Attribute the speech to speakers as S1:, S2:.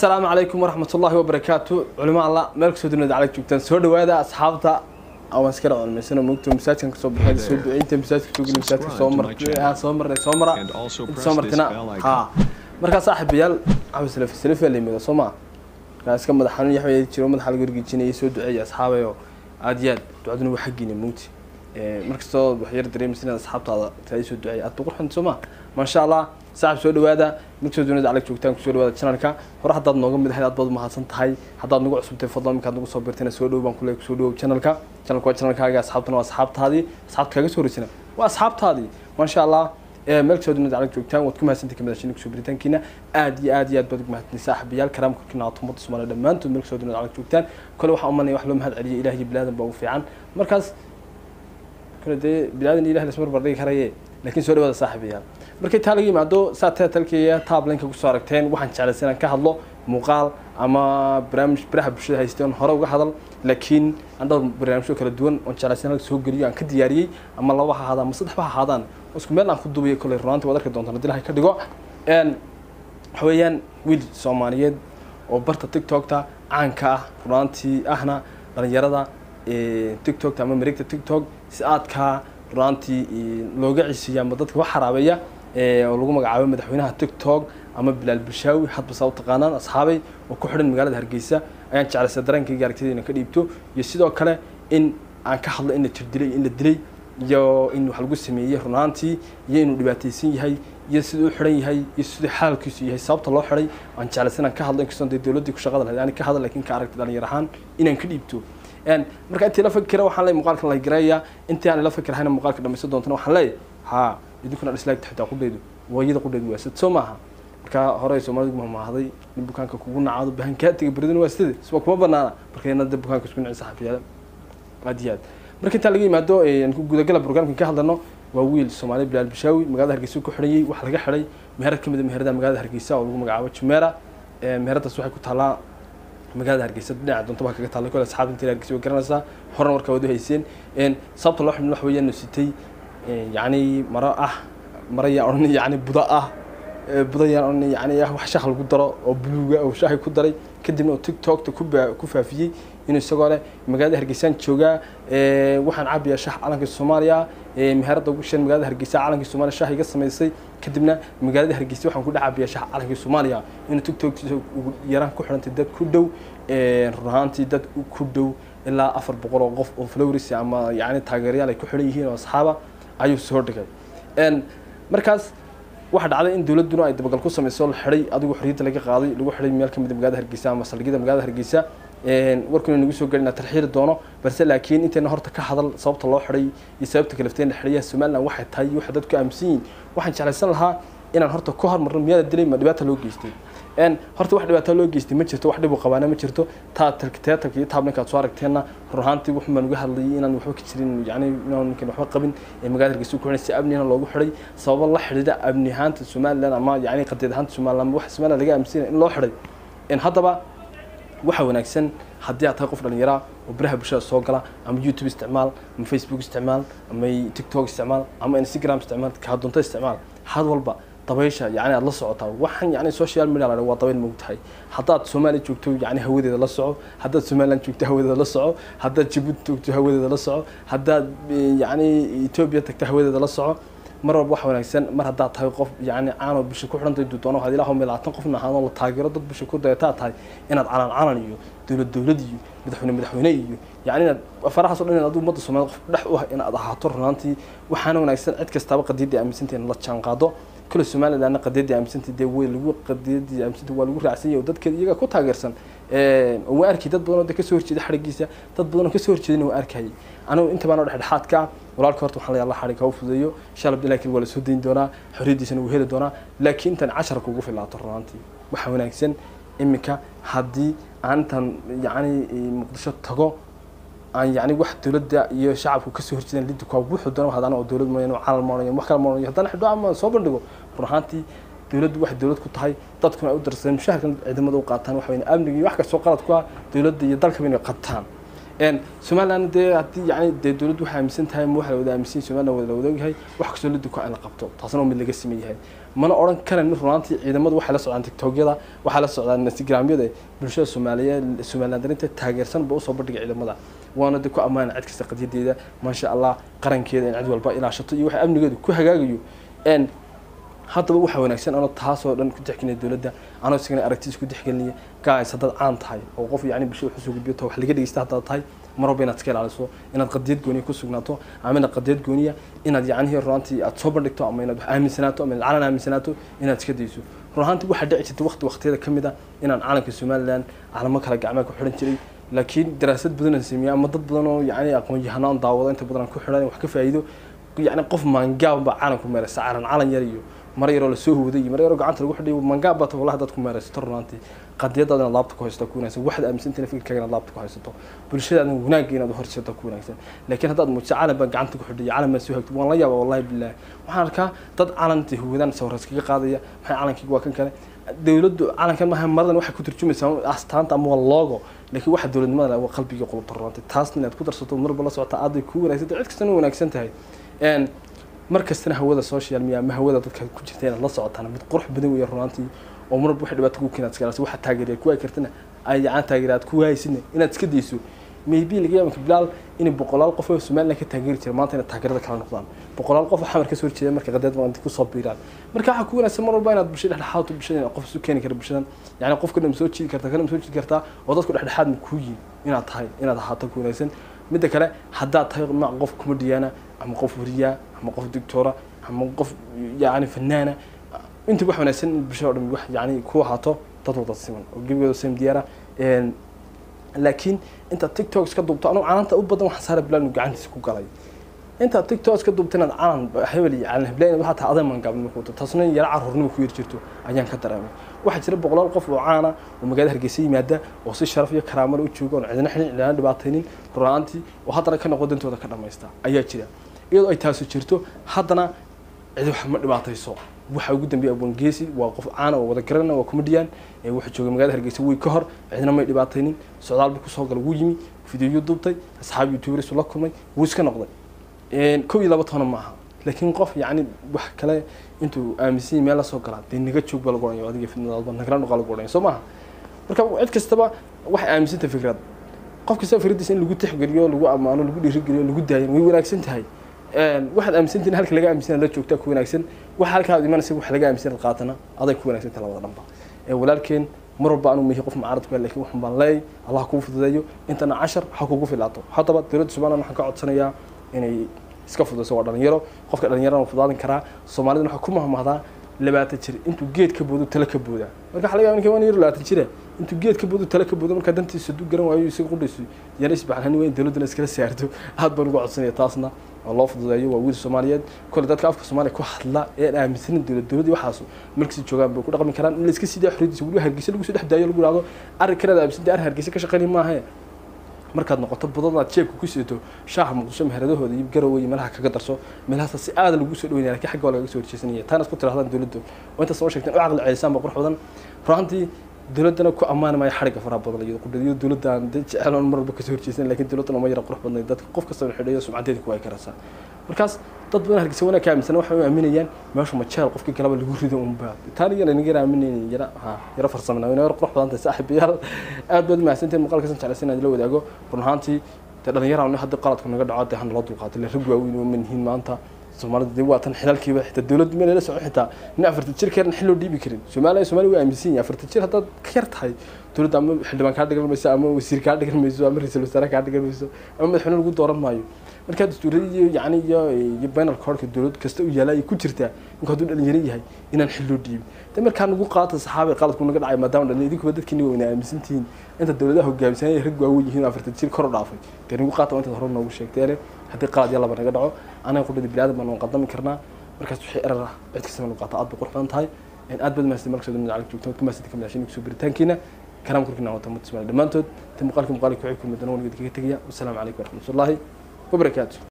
S1: asalaamu calaykum waraxmat ullaahi wabarakaatu culimo alla meel kasoo dunida calag joogtaan soo dhawaada asxaabta waan iskala culmaysana mogto masaajkan kasoo baxay soo duceynta masaajka soo geli masaajka soo mar soo marnay soo mara inta soo martina ha markaa saaxiibayaal cawi salafi salafi la yimida soo maa markaa iska madax xanuun yaxway jiro madaxa laga wargejinayay soo duceeya asxaabayo aad iyo aad ducaduna waa xaggiina mugti markastoo wax yar dareemaysa inaad asxaabtaada taa soo duceeya aad boqor xunta soo maa maasha allah saaxib soo dhawaada markasoo dunida calag joogtaan kusoo dhawaada channelka hore haddaad nooga mid ahayd aad baad mahadsan tahay haddaad nagu cusubtay fadlan markaad nagu soo birtayna soo dhow baan kule kusoo dhowow channelka channelka waa channelkaaga asxaabtana waa asxaabtaadii asxaabta kaaga soo horeysana waa asxaabtaadii maasha allah meel kasoo dunida calag joogtaan waad ku mahadsantahay kamidashini kusoo biritaankiina aad iyo aad iyo aad baad ugu mahadsantahay saaxiibayaal karaamka korkiina aad ummadda soomaaliya dhammaantood meel kasoo dunida calag joogtaan kole waxaa umanaya wax loo mahad celiya ilaah iyo bilaadan baa ugu fiican markaas kole dee bilaadan iyo ilah lasmar bardhigi karaye laakiin soo dhawaada saaxiibayaal markay taa laga yimaado saa taa talkaya taablinka kusoo aragteen waxaan jeclaysa inaan ka hadlo muuqaal ama barnaamij baraha bulshada haysteen hore uga hadal laakiin aan dhowr barnaamijyo kala duwan oon jeclaysa inaan soo geliyo aan ka diyaariyey ama laba ha ahaadaan ama saddex ba ha ahaadaan isku meel aan ku duubayo kolley runaantii waad arki doontaan haddii ilahay ka dhigo waxa weeyaan wiil soomaaliyeed oo barta tiktokta caanka ah runaantii ahna dhalinyarada tiktokta ama mareegta tiktok si aadkaa runaantii looga cisiiya ama dadka wax xaraabeeya oo lagu magacaabo madaxweynaha tiktok ama bilaal bulshaawi hadba saa u taqaanaan asxaabay oo ku xidhan magaalada hargeysa ayaan jeclaysa dareenkayga aragtidayna ka dhiibto iyo sidoo kale in aan ka hadlo in la jir dilay in la dilay iyo in wax lagu sameeyey runaantii iyo inuu dhibaataysan yahay iyo siduu u xidhan yahay iyo siduu xaalkiisu yahay sababta loo xidhay aan jeclaysa inaan ka hadlo inkastoo dee dowladdii ku shaqada lahayd aan ka hadal laakiin ka aragtay dhalinyar ahaan inaan ka dhiibto marka intii la fakira waxaan leeyahay muuqaalkan la garayaa intii aan la fakirahayna muuqaalka dhamaysan doontana waxaan leeyahay haa idinkuna dhislaagta xitaa qudheedu waayada qudheedu waa sad soo maaha marka hore soomaalidu mahmahday nin bukaanka kugu nacaado bahankaatiga beridana waa sida isba kuma banaana markayna de bukaanka isku nici saxafiyaada aad iyo aad marka intaa laga yimaado gudagala programkan ka hadlano waa wiil soomaaliya bilaal bishaawi magaalada hargeysa ku xidhanyay waxaa laga xidhay meherad ka mid a meheradaha magaalada hargeysa oo lagu magacaabo jumeera meheradaas waxay ku taallaa magaalada hargeysa dhinaca doonta baa kaga taallay kole asxaabta intii hargeysa way garanaysaa horena warkaa wada hayseen sababta loo xidhin wax weeyaan nu sitay yacni maro ah maro yaa odhan yacni buda ah buda yaan odhan yacni wax shaah lagu daro oo buluuga oo shaahi ku daray kadibna oo tiktokta ku ku faafiyey inuu isagoo leh magaalada hargeysaan joogaa waxaan cabiyaa shaah calanka soomaaliya meherada ugu shan magaalada hargeysa calankii soomaaliya shaah iga samaysay kadibna magaalada hargeysa waxaan ku dhex cabiyaa shaah calankii soomaaliya inuu tiktoktiisa ugu yaraan ku xidhantay dad ku dhow run ahaantii dad ku dhow ilaa afar boqol oo qof oo flowris ama yacni taageerayaal ay ku xidhan yihiin oo asxaaba ayuu soo dhigay markaas waxaa dhacday in dowladduna ay dabagal ku samayso la xidhay adigu xorriyadda laga qaaday lagu xidhay meel ka mid a magaalada hargeysa ama saldhigyada magaalada hargeysa warkuna nagu soo gelina tarxiiri doono balse laakiin intayna horta ka hadal sababta loo xidhay iyo sababta kalafteen la xidhaya somaliland waxay tahay waxa dadku aaminsan yihiin waxaan jeclaysan lahaa inaan horta ka hormarno miyaada dilay ma dhibaata loo geystay horta wax dhibaato loo geystay ma jirto wax dhib u qabaana ma jirto taa teatarka iyo taablinka aad soo aragteenna run ahaantii wuxun baan uga hadlayay inaan waxba ka jirin yani inaan ninkan waxba qabin ee magaalada hargeysa ku xidhay si amnina loogu xidhay sababo la xidhiidha amni ahaanta somaliland ama yani qadeed ahaanta somaliland wax somaliland laga aaminsanaya in loo xidhay haddaba waxa wanaagsan haddii aad tahay qof dhallinyaraa oo baraha bulshada soo gala ama youtube isticmaal ama facebook isticmaal ama tiktok isticmaal ama instagram isticmaal kaa doonto isticmaal had walba dabaysha yani aad la socotaa waxaan yani social media la waa dabayl moog tahay haddaad soomaaliya joogto yani hawadeeda la soco haddaad somaliland joogto hawadeeda la soco haddaad jabuuti joogto hawadeeda la soco haddaad yani etoobiya tagto hawadeeda la soco mar walba wax wanaagsan mar haddaad tahay qof yani caanoo bisha ku xidhantay duudoona waxaad ilaah meel labaatan qofna ahaadoo la taageero dad bisha ku dayataa tahay inaad calan calan iyo dowlad dowlad iyo madaxweyne madaxweyne iyo yani inaad farahaas o dhan inaad ummadda soomaaliyed qof dhex u ah inaad ahaato runaantii waxaana wanaagsan cid kastaaba qadiyaddii aaminsantay in la jaan qaado kule somalilandna qadiyaddii aaminsantay dee way lagu qadiyaddii aaminsantay waa lagu raacsan yahay oo dadkeeda iyaga ku taageersan waa arkay dad badan oo de kasoo horjeeda xadhigiisa dad badan oo kasoo horjeedana waa arkayay anigu inta baan oo dhexdhexaadka ah walaalka horta waxaan leeyahay alla xadhig ha u fudeeyo insha allah laakiin waa la soo dayn doonaa xorriyaddiisana wuu heli doonaa laakiin intan casharka ugu filaato runaantii waxaa wanaagsan iminka haddii aan intan yacni muqdisho tago aan yani wax dowladda iyo shacabku kasoo horjeedaan lidda kuwa wuxuu doona hadana oo dowlad mooyaan calan moonayo wax kale moonayo haddana xidho ama soo bandhigo run ahaantii dowladdu waxay dowlad ku tahay dadkuna ay u darsadeen mushaharkan ciidamada u qaataan waxa weyn amniga iyo wax kastoo qalad ku ah dowladda iyo dalkaba inay qabtaan somaliland dee haddii yani dee dowladdu waxay aaminsan tahay ma waxa la wada aaminsan somaliland wada la wadaogyahay wax kastoo lidda ku in la qabto taasna waa mid laga sameyn yahay mana odhan karayno runaantii ciidamadu waxay la socdaan tiktokyada waxay la socdaan instagramyada bulshada soomaaliyeed somalilandarinta taageersan ba usoo bandhiga ciidamada waana de ku ammaana cid kasta qadiyadeeda maasha allah qarankeeda in cid walba ilaashato iyo waxa amnigeedu ku hagaagayo n haddaba waxaa wanaagsan anoo taasoo dhan ku dexgelinaya dowladda anoo isagana aragtiis ku dexgelinaya gaas haddaad caan tahay oo qof yacni bulshada wax usoo gudbiyo wax laga dhegeysta haddaad tahay mar walba inaad iska ilaaliso inaad qadiyad gooniya ku sugnaato ama inaad qadiyad gooniya inaad yacnihii runaantii aad soo bandhigto ama inaad wax aaminsanaato ama inaad calan aaminsanaato inaad iska dayso runaantii waxaa dhici jirta waqti waqtiyada ka mid a inaan calanka somaliland calamo kale gacmaha ku xidhan jiray laakiin daraasad badan aan sameeyey ama dad badan oo yacni aqoon-yahano aan daawado inta badan aan ku xidhan wax ka faa'iido yacni qof maangaab baa calan ku meeraysa calan calan yar iyo mar yaroo lasoo hooday iyo mar yaroo gacanta lagu xidhay mangaab baata wallahi dad ku meeraysato runaantii qadiyadaada inaad laabta ku haysato ku wanaagsan waxaad aaminsantahay fikirkaaga inaad laabta ku haysato bulshadaada wanaagga inaad horseeto ku wanaagsan laakiin haddaad muujiso calan baa gacanta ku xidhay calan baa soo hagto waan la yaaba wallahi billahi waxaan arkaa dad calantii hoodan sawras kaga qaadaya maxay calankayga waa kan kale dowladdu calankan maaha maradan waxay ku turjumaysaa astaanta ama waa logo laakiin waxa dowladnimada waa qalbiga qulubta runaantii taasna inaad ku darsato marba la socota aad bay ku wanaagsan tahay cid kastana wanaagsan tahay mar kastana hawada social media ama hawada dadka ku jirta inaad la socotaan mid qurux badan weeye runaantii oo marba waxay dhibaato ku keenaad iska waxa taageeriya ku ay kartana ay yacaan taageeraad ku haysin inaad iska dayso maybe laga yaabo bilaal in boqolaal qof oo Soomaaliland ka taageeri jiray maanta inay taageerada kala noqdaan boqolaal qof xamar ka soo horjeeda marka qadad maanta ku soo biiraan marka waxa ku wanaagsan mar walba inaad bulshada dhexdhexaad u bulshada qof isu keeni kara bulshadan yacni qofka dhan soo jiidi karta kana soo jiidi karta oo dadku dhexdhexaad ma ku yihiin inaad tahay inaad ahaato ku wanaagsan midda kale haddaad tahay ma qof comediana ama qof wariya ama qof doctora ama qof yacni fanaana inta wax wanaagsan in bulshada oo dhan wax yacni ku ahaato dad wada siman oo gebigooda same diyaara laakiin inta tiktok iska duubto anugu canaanta u badan waxaan saara bilaal gacantiisa ku galay inta tiktok iska duubto inaad calan hebel iyo calan heblayn waxaa tahay aday mangaabnimo ku wato taasna yara carruurnimo ku yar jirto ayaan ka dareemay waxaa jira boqolaal qof oo caana oo magaalada hargeysa yimaada oo si sharaf iyo karaamo u jooga oon cidina xilin cidina dhibaataynin runaantii oo haddana ka noqo dantooda ka dhamaysta ayaa jira iyadoo ay taasi jirto haddana cid wax ma dhibaatayso waxa ugu dambeeya abwan geesi waa qof caana oo wada garana waa comedian ee wuxuu joogay magaalada hargeysa way ka hor cidna may dhibaataynin socdaal buu kusoo galay wuu yimi fideoyo duubtay asxaab youtubers la kulmay wuu iska noqday kow iyo laba toona ma aha laakiin qof yacni wax kale intuu aaminsan yahay meel la soo galaa dee naga joog baa lagu odhanaya adiga fidnadaadba nagala dhuqa lagu odhanaya soo maaha marka cid kastaba waxay aaminsantay fikrad qof kastaba fikradiisa in lagu tixgeliyo lagu ammaano lagu dhiirigeliyo lagu daayan way wanaagsan tahay waxaad aaminsantihin halka laga aaminsan la joogtaa ku wanaagsan waxa halkaa aad imanaysa wax laga aaminsan qaatana aday ku wanaagsan tahay labada dhanba walaalkeen mar walba anu mihi qof mucaarad ku laakiin waxaan baan leeyahay allah kuu fududeeyo intana cashar ha kugu filaato haddaba dowladda somaliland waxaan ka codsanayaa inay iska fududayso waa dhalinyaro qofka dhalinyarana fudaadan karaa soomaalidana waxaa ku mahmahdaa labaatan jir intuu geed ka boodo tale ka booda marka waxa laga yaaba ninka waan yar labaatan jire intuu geed ka boodo tale ka boodo markaa dantiisa du garan waayo isaga qudhayso yana isbaxlani waa in dowladdana iskala saarto aad baan uga codsanaya taasna oo loo fududeeyo waa wiil soomaaliyeed kole dadka afka soomaaliya ku hadla ee aan aaminsanin dowlad dowladii waxaas markiisi joogaan bay ku dhaqmi karaan in la iska siidaa xorriyadiisa weliba hargeysa lagu soo dhex daayo lagu yidhahdo arrinkanaad aaminsantay arrin hargeysa ka shaqaynay maahe markaad noqoto badanaad jeebka ku sidato shaaha muqdisho meheradahooda iyo garowe iyo meelaha kaga darso meelahaas si aada lagu soo dhaweynaya lakin xagga waa lagaga soo horjeesanaya taana isku tirahdaan dowladdu oo intaas soo sheegteen u caqli celisaan baa qurux badan runaantii dowladdana ku ammaani maayo xadhigga faraha badan iyado qudhadiyo dowladdan dee jecel oon mar walba kasoo horjeesan lakin dowladdan uma yara qurux badnay dadka qof kasta xidhayo sumcadeeda ku waay karaysaa markaas dad badan hargeysa wanaag ka aaminsan waxay u aaminayaan meesha majeel qofkii galaba lagu rido unba taani yara naga yara aaminaynin yara ha yara farsamana ina yara qurux badan tahay saaxiibayaal aad baad mahadsantiin muuqaalkasan jeclaysan inaad la wadaago run ahaantii dee dhalinyaraan hadda qaladku naga dhaco dee hana loo dulqaato le rag waaweyn oo manihiin maanta soomaalida dee waa tan xilaalkiiba xitaa dowladda meel la socon xitaa nin afartan jir keeran xil loo dhiibi karin soomaaliya soomaaliya waa aaminsan yahay afartan jir haddaad ka yar tahay dowladda ama xildhibaan kaa dhigan mayso ama wasiir kaa dhigan mayso ama ra-iisul wasaare kaa dhigan mayso ama madaxweyne lagu dooran maayo markaa dastuuradii iyo yacni iyo iyo bainal koorka dowlad kasta u yaala ay ku jirtaa ninku hadduu dhalinyaro yahay inaan xil loo dhiibin de markaa nagu qaata saxaabay qaladku naga dhacay maadaama dhalin idinkuba dadkiina waa ina aaminsantihiin inta dowladaha hogaamisanaya rag waaweyn yihiin afartan jir kor u dhaafay dee nagu qaata intaad hore noogu sheegteene haddii qalad iyo laba naga dhaco anaga qudhada biniaadam baan qadami karnaa markaas wixii erar ah cid kastaba nagu qaata aad bay qurux badan tahay aad baad mahadsan markasoo dhamid calag joogto ka mahadsan ka midashin kusoo biritaankiina karaam korkiina wata mud ismaali dhammaantood ta muuqaalka muuqaalka waxay kulmi doona waligeed kaga tegaya wasalaamu calaykum waraxmatullaahi wabarakaatu